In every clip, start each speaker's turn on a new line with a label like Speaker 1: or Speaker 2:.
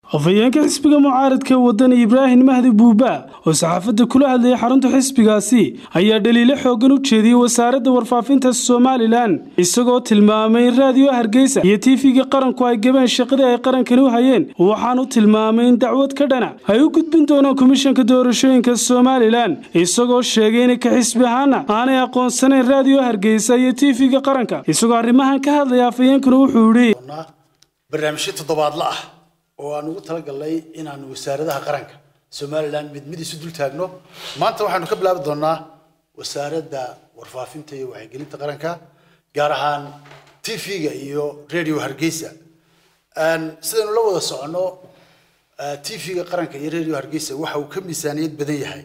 Speaker 1: afhayeenka xisbiga mucaaradka wadani ibraahim mahdi buuba oo saxaafadda kula hadlayay xarunta xisbigaasi ayaa dhaliilo xoogan u jeediyey wasaaradda warfaafinta somalilan isagoo tilmaamay in raadiyo hargeysa iyo tiifiga qaranku ay gabeen shaqadii ay qarankani u hayeen waxaanu tilmaamay in dacwad ka dhana ay u gudbin doonaan komishanka doorashooyinka somalilan isagoo sheegay in ka xisbi ahaana aanay aqoonsanayn raadiyo hargeysa iyo tiifiga qaranka isagoo arrimahan ka hadlaya afhayeenkuna wuxuu yidhi
Speaker 2: barnaamijyo toddobaadla ah oo aan ugu talagalnay inaanu wasaaradaha qaranka somalilan mid mid isu dul taagno maanta waxaanu ka bilaabi doonaa wasaaradda warfaafinta iyo wacyigelinta qaranka gaar ahaan tv-ga iyo radio hargeysa sidaynu la wada soconno tv-ga qaranka iyo radio hargeysa waxa uu ka miisaaniyad badan yahay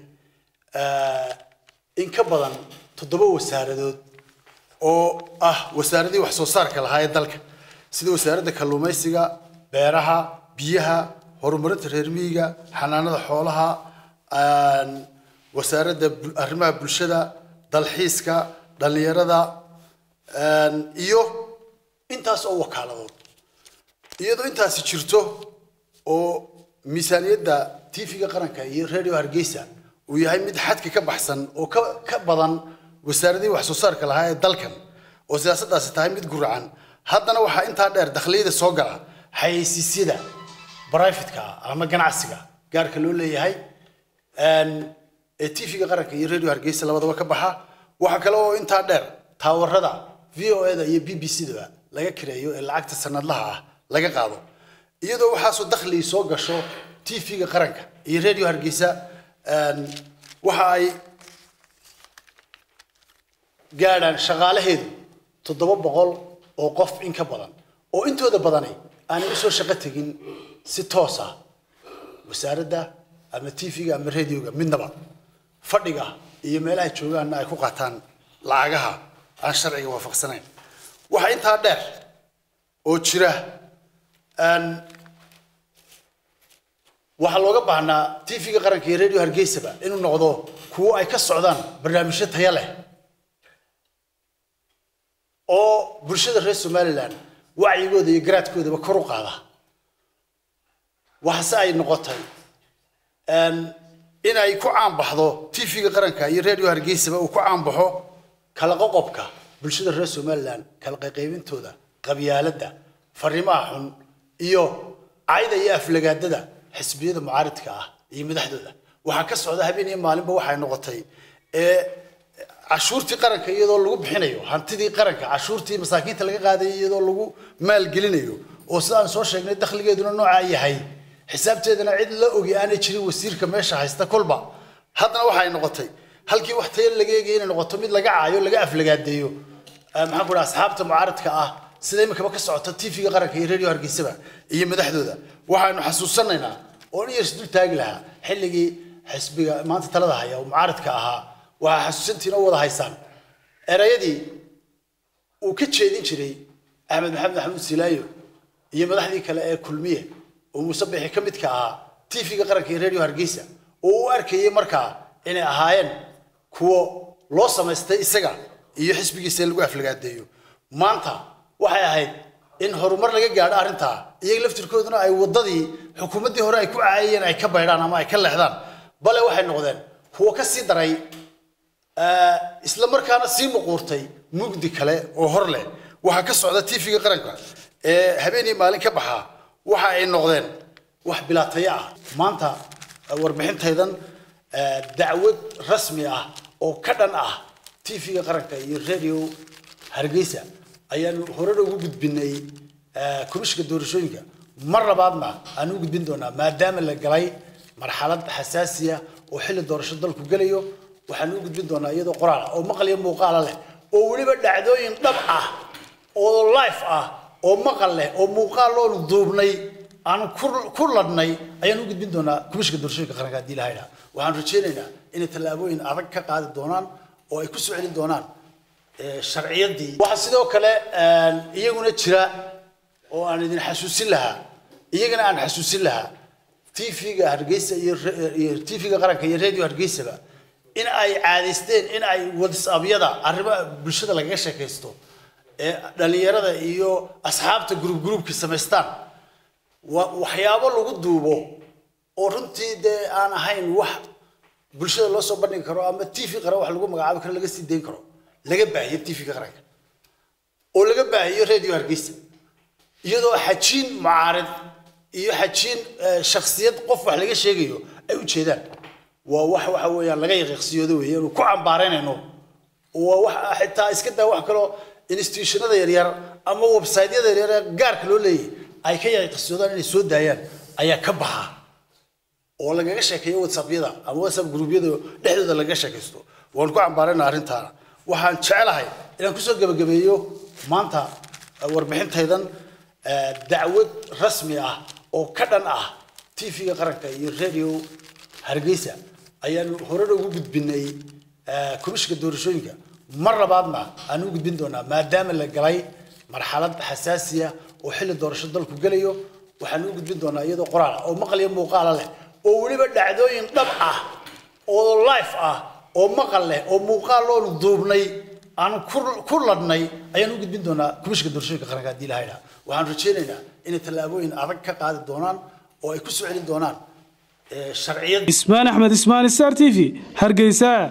Speaker 2: in ka badan toddoba wasaaradood oo ah wasaaradii wax soo saarka lahaa ee dalka sida wasaaradda kalluumaysiga beeraha biyaha horumarinta reer miyiga xanaanada xoolaha wasaaradda arrimaha bulshada dalxiiska dhallinyarada iyo intaas oo wakaaladood iyadoo intaasi jirto oo miisaaniyadda tv-ga qaranka iyo radio hargeysa uu yahay mid xadka ka baxsan oo ka ka badan wasaaradihii wax soo saarka lahaa ee dalkan oo siyaasaddaasi tahay mid guracan haddana waxaa intaa dheer dakhliyada soo gala xayeysiisyada brifatka ama ganacsiga gaarka loo leeyahay ee tv-ga qaranka iyo radio hargeysa labadaba ka baxa waxaa kale oo intaa dheer taawarada v o eda iyo b b c daba laga kireeyo ee lacagta sanadlaha ah laga qaado iyadoo waxaasoo dakhli soo gasho tv-ga qaranka iyo radio hargeysa waxa ay gaadhaan shaqaalaheedu toddoba boqol oo qof in ka badan oo intooda badani aanay usoo shaqo tegin si toos ah wasaaradda ama tv-ga ama radioga midnaba fadhiga iyo meelaha joogaanna ay ku qaataan lacagaha aan sharciga waafaqsanayn waxaa intaa dheer oo jira waxaa looga baahnaa tv-ga qaranka iyo radio hargeysaba inuu noqdo kuwo ay ka socdaan barnaamijyo taya leh oo bulshada reer somalilan wacyigooda iyo garaadkoodaba kor u qaada waxase ay noqotay in ay ku caanbaxdo tv-ga qaranka iyo radio hargeysaba uu ku caanbaxo kala qoqobka bulshada reer somalilan kala qayqaybintooda qabyaaladda fariimaha xun iyo cayda iyo aflagaadada xisbiyada mucaaridka ah iyo madaxdooda waxaa ka socda habeen iyo maalinba waxay noqotay ee cashuurtii qaranka iyadoo lagu bixinayo hantidii qaranka cashuurtii masaakiinta laga qaadayo iyadoo lagu maalgelinayo oo sida aan soo sheegnay dakhligeeduna noocaa yahay xisaabteedana cid la ogi aanay jirin wasiirka meesha haysta kolba haddana waxay noqotay halkii wax tayo laga eegaya inay noqoto mid laga caayo laga aflagaadeeyo maxaan ku dhaha asxaabta mucaaradka ah sida imikaba ka socota tv-ga qaranka iyo radio hargeysaba iyo madaxdooda waxaanu xasuusanaynaa oo in yars dul taagi lahaa xilligii xisbiga maanta talada haya oo mucaaradka ahaa waxaa xasuusantiin oo wada haysaan erayadii uu ka jeedin jiray axmed maxamed maxamuud silaayo iyo madaxdii kale ee kulmiye oo muuse bixi ka midka ahaa tv-ga qaranka iyo radio hargeysa oo u arkayay markaa inay ahaayeen kuwo loo samaystay isaga iyo xisbigiisa in lagu aflagaadeeyo maanta waxay ahayd in horumar laga gaadho arrintaa iyaga laftirkooduna ay waddadii xukuumaddii hore ay ku caayayeen ay ka baydhaan ama ay ka leexdaan bale waxay noqdeen kuwo ka sii daray isla markaana sii muquurtay mugdi kale oo hor leh waxaa ka socda tv-ga qaranka ee habeenii maalin ka baxaa waxa ay noqdeen wax bilaataya ah maanta warbixintaydan dacwad rasmi ah oo ka dhan ah tv-ga qaranka iyo radio hargeysa ayaanu horena ugu gudbinay komishinka doorashooyinka mar labaadna aan u gudbin doonaa maadaama la galay marxalad xasaasiya oo xilli doorasho dalku gelayo waxaan u gudbin doonaa iyadoo qoraal ah oo maqal iyo muuqaala leh oo weliba dhacdooyin dhab ah oo life ah oo maqal leh oo muuqaal loonu duubnay aan ku ladhnay ayaan u gudbin doonaa komishinka doorashooyinka qaranka haddii la haydhaa waxaan rajaynaynaa inay tallaabooyin adag ka qaadi doonaan oo ay ku soo celin doonaan sharciyadii waxaa sidoo kale iyaguna jira oo aan idin xasuusin lahaa iyagana aan xasuusin lahaa tv-ga hargeysa iyo tv-ga qaranka iyo radio hargeysaba in ay caadaysteen in ay whatsappyada arrimaha bulshada lagaga sheekaysto ee dhallinyarada iyo asxaabta gruub gruubka samaystaan wa- waxyaabo lagu duubo oo runtii dee aan ahayn wax bulshada loo soo bandhigi karo ama t v qaran wax lagu magacaabi karo laga sii dayn karo laga baahiyo t v-ga qaranka oo laga baahiyo radio hargeysa iyadoo xajiin mucaarid iyo xajiin eh, shakhsiyad qof wax laga sheegayo ay u jeedaan waa wax waxa weeyaan laga yaqiiqsiyoodo weeye inuu ku cambaaraynayno waa wax xitaa iska daa wax kaloo institutionada yaryar ama website-yada yaryar ee gaarka loo leeyahay ay ka yaqiiqsiyoodaan inay soo daayaan ayaa ka baxa oo lagaga sheekeeyo whatsappyada ama whatsapp gruubyada dhexdooda lagaga sheekaysto waan ku cambaarayna arrintaana waxaan jecelahay inaan kusoo gebagabeeyo maanta eh, warbixintaydan eh, dacwad rasmi ah oo ka dhan ah tv-ga qaranka iyo radio hargeysa ayaan horena ugu gudbinay eh, komishinka doorashooyinka mar labaadna aan u gudbin doonaa maadaama la galay marxalad xasaasiya oo xilli doorasho dalku gelayo waxaan u gudbin doonaa iyadoo qoraal ah oo maqal iyo muuqaala leh oo weliba dhacdooyin dhab ah oo life ah oo maqal leh oo muuqaal loonu duubnay aan ku- ku ladhnay ayaan u gudbin doonaa komishinka doorashooyinka qaranka haddii lahayna waxaan rajaynaynaa inay tallaabooyin adag ka qaadi doonaan oo ay ku soo celin doonaan eh, sharciyad
Speaker 1: ismaan axmed ismaan star t v hargeysa